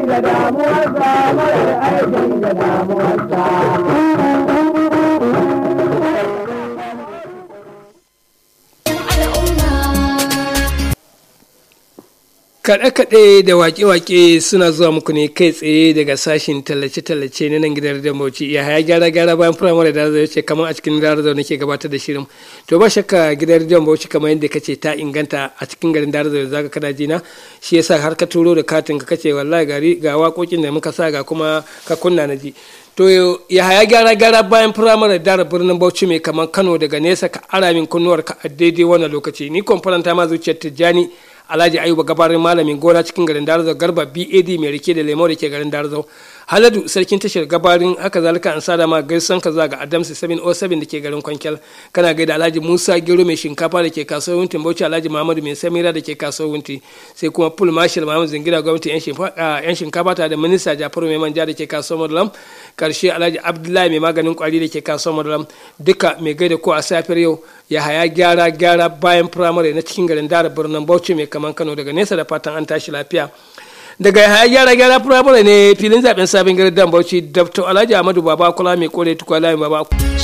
da damuwarsa marar aiki da damuwarsa Kaɗe-kaɗe da waƙe-waƙe suna zuwa muku ne kai tsaye daga sashin tallace-tallace na nan gidan da Bauchi ya haya gyara-gyara bayan firamare da zai ce kamar a cikin Darazau nake gabatar da shirin. To ba shakka gidan rediyon Bauchi kamar yadda kace ta inganta a cikin garin Darazau da zaka kana jina shi yasa har ka turo da katin ka kace wallahi gari ga waƙoƙin da muka sa ga kuma ka kunna na ji. To ya haya gyara-gyara bayan firamare da birnin Bauchi mai kamar Kano daga nesa ka ara min kunnuwar ka a daidai wannan lokaci ni kwamfaranta ma zuciyar Tijjani alhaji ayuba gabarin malamin gona cikin garin darazau garba bad mai rike da lemo da ke garin darazau haladu sarkin tashar gabarin haka zalika an sada ma gaisan ka ga adamsi 707 da ke garin kwankyal kana gaida alhaji musa gero mai shinkafa da ke kasuwar wunti bauchi alhaji muhammadu mai samira da ke kasuwar wunti sai kuma pul marshal muhammadu zingira gwamnati yan shinkafa ta da minista jafaru mai manja da ke kasuwar madulam karshe alhaji abdullahi mai maganin kwari da ke kasuwar madulam duka mai gaida ko a safiyar yau ya haya gyara gyara bayan firamare na cikin garin dara birnin bauchi mai kaman kano daga nesa da fatan an tashi lafiya daga haya gyara gyara firamare ne filin zaben sabon garin dan bauchi dr alhaji ahmadu baba kula mai kore tukwa layin baba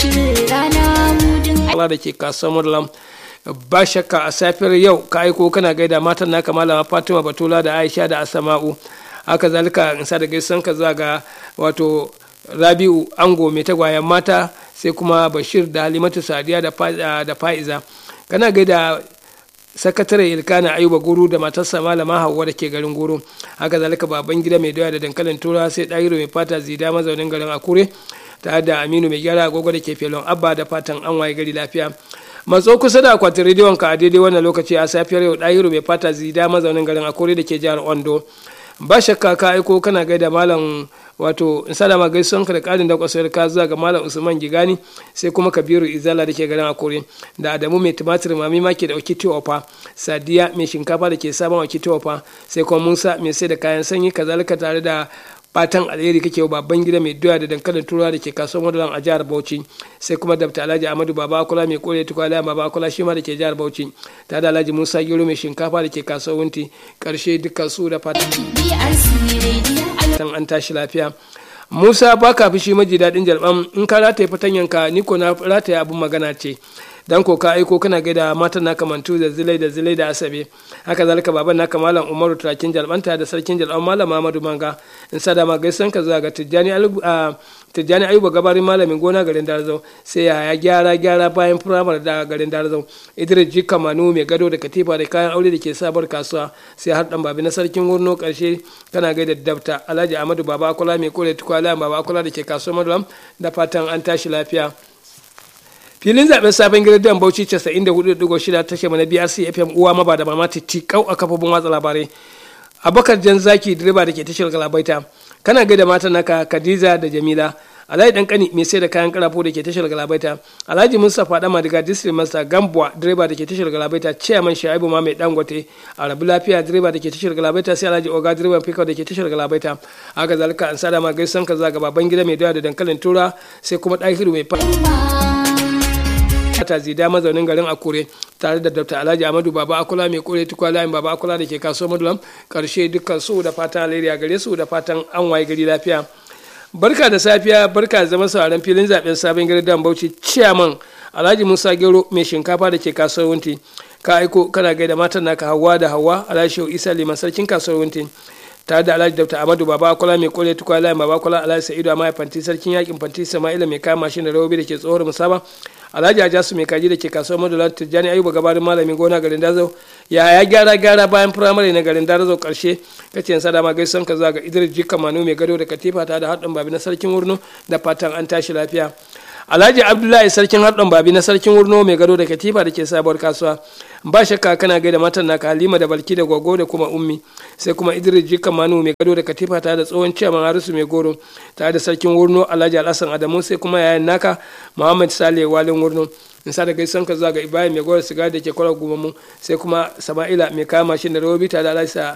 kula da ke kasuwar madulam ba shakka a safiyar yau ka aiko kana gaida matan naka malama fatima batula da aisha da asama'u haka zalika in sa da gaisan ka zuwa ga wato rabi'u ango mai tagwayen mata sai kuma bashir da halimatu sadiya da fa'iza kana gaida sakatare ilkana ayuba guru da matarsa malama hauwa da ke garin guru haka zalika baban gida mai doya da dankalin tura sai ɗahiro mai fata zida mazaunin garin akure tare da aminu mai gyara agogo da ke felon abba da fatan an waye gari lafiya matso kusa da akwatin rediyon ka a daidai wannan lokaci a safiyar yau ɗahiro mai fata zida mazaunin garin akure da ke jihar ondo ba shakka ka aiko kana gaida malam wato in salama gaisuwan ka da karin da kwasar ka zuwa ga malam usman gigani sai kuma kabiru izala da ke garin akure da adamu mai tumatir mami ma ke da wakiti ofa sadiya mai shinkafa da ke sabon wakiti ofa sai kuma musa mai sai da kayan sanyi kazalika tare da fatan alheri kake babban gida mai doya da dankalin turawa da ke kasuwar madalan a jihar bauchi sai kuma dabta alhaji amadu baba akula mai kore tukwala baba akula shi ma da ke jihar bauchi ta da alhaji musa gero mai shinkafa da ke kasuwar wunti karshe dukkan su da fatan an tashi lafiya musa ba ka fi shi maji daɗin jalɓam in ka rataye fatanyanka ni ko na rataye abin magana ce dan ko ka aiko kana gaida matan naka mantu da zilai da zilai da asabe haka zalika baban naka malam umaru turakin jalbanta da sarkin jalban malam mamadu manga in sada ma gaisan ka zuwa ga tijjani tijjani ayuba gabarin malamin gona garin darzau sai ya gyara gyara bayan firamar da garin darzau idris jika manu mai gado da katifa da kayan aure da ke sabar kasuwa sai har dan babi na sarkin wurno karshe kana gaida dabta alhaji ahmadu baba akula mai kore tukwala baba akula da ke kasuwar madulam da fatan an tashi lafiya filin zaben sabon gidan bauchi 94.6 tashe mana brc fm uwa maba da mama tikau a kafofin watsa labarai abakar jan zaki direba da ke tashar galabaita kana gaida matan naka khadija da jamila alhaji dan kani mai sai da kayan karafo da ke tashar galabaita alhaji mustapha dama daga district master gambuwa direba da ke tashar galabaita chairman shaibu ma mai dangote a rabu lafiya direba da ke tashar galabaita sai alhaji oga direban fikau da ke tashar galabaita haka zalika an sada ma gaisan ka zaga baban gida mai doya da dankalin tura sai kuma ɗahiru mai fa ta zida mazaunin garin akure tare da dr alhaji amadu baba akula mai kore tukwa layin baba akula da ke kaso madulam karshe dukkan su da fatan alheri gare su da fatan an waye gari lafiya barka da safiya barka da zama sauran filin zaben sabon gari dan bauchi ciyaman alhaji musa gero mai shinkafa da ke kasuwar wunti ka aiko kana gaida matan naka hawa da hawa alhaji shehu isa liman sarkin kasuwar wunti tare da alhaji dr amadu baba akwala mai kore tukwa layin baba akwala alhaji sa'idu amma fanti sarkin yakin fanti sama'ila mai kama shi da rawobi da ke tsohon musaba alhaji ajasu mai kaji da ke kasuwar madula tijjani ayuba gabarin malamin gona garin dazo ya ya gyara gyara bayan firamare na garin dazo karshe kace yansa dama gaisan ka zaga idris jika manu mai gado da katifa ta da haɗin babi na sarkin wurno da fatan an tashi lafiya alhaji abdullahi sarkin haɗin babi na sarkin wurno mai gado da katifa da ke sabuwar kasuwa ba shakka kana gaida matan naka halima da balki da gogo da kuma ummi sai kuma idris jika manu mai gado da katifa ta da tsohon ciyaman harisu mai goro tare da sarkin wurno alhaji alhassan adamu sai kuma yayan naka muhammad saleh walin wurno in sa da gaisan ka zuwa ga ibrahim mai goro sigari da ke kwarar gumamu sai kuma sama'ila mai kama mashin da rawobi tare da alhaji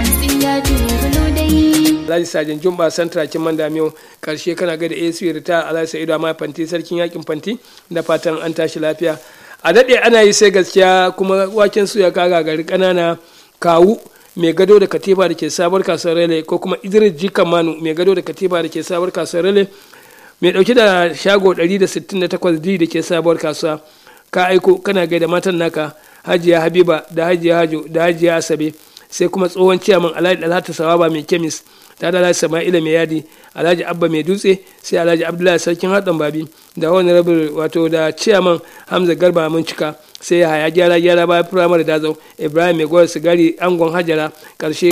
Alhaji Sajin Jumba Santra kin man damiyo karshe kana ga da AC Rita Alhaji Sa'idu amma fanti sarkin yakin fanti da fatan an tashi lafiya a dade ana yi sai gaskiya kuma waken su ya kaga gari kanana kawu mai gado da katiba da ke sabuwar kasuwar rele ko kuma idris jika manu mai gado da katiba da ke sabuwar kasuwar rele mai dauke da shago 168d da ke sabuwar kasuwa ka aiko kana gaida matan naka hajiya habiba da hajiya hajo da hajiya asabe sai kuma tsohon ciyaman alhaji dalhatu sawaba mai kemis ta da alhaji sama'ila mai yadi alhaji abba mai dutse sai alhaji abdullahi sarkin haɗin babi da wani rabin wato da ciyaman hamza garba mun cika sai ya haya gyara gyara bayan firamare dazau ibrahim mai gwar sigari angon hajara karshe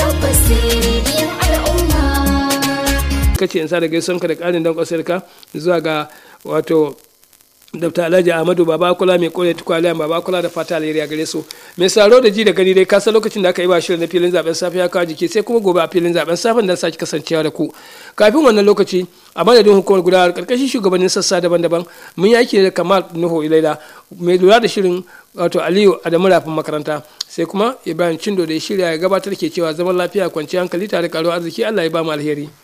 kace in sa da gaisonka da ƙarin don ka zuwa ga wato Dr. Alhaji Ahmadu Baba Kula mai kore tukwaliyan Baba Kula da fata alheri a gare su. Mai saro da ji da gani dai kasa lokacin da aka yi ba shirin na filin zaben safe ya kawo jiki sai kuma gobe a filin zaben safen da sake kasancewa da ku. Kafin wannan lokaci a madadin hukumar gudanar karkashin shugabannin sassa daban-daban mun yi aiki da Kamal Nuhu Ilaila mai lura da shirin wato Aliyu Adamu Rafin makaranta sai kuma Ibrahim Chindo da ya shirya ya gabatar ke cewa zaman lafiya kwanciyar hankali tare da karuwar arziki Allah ya ba mu alheri.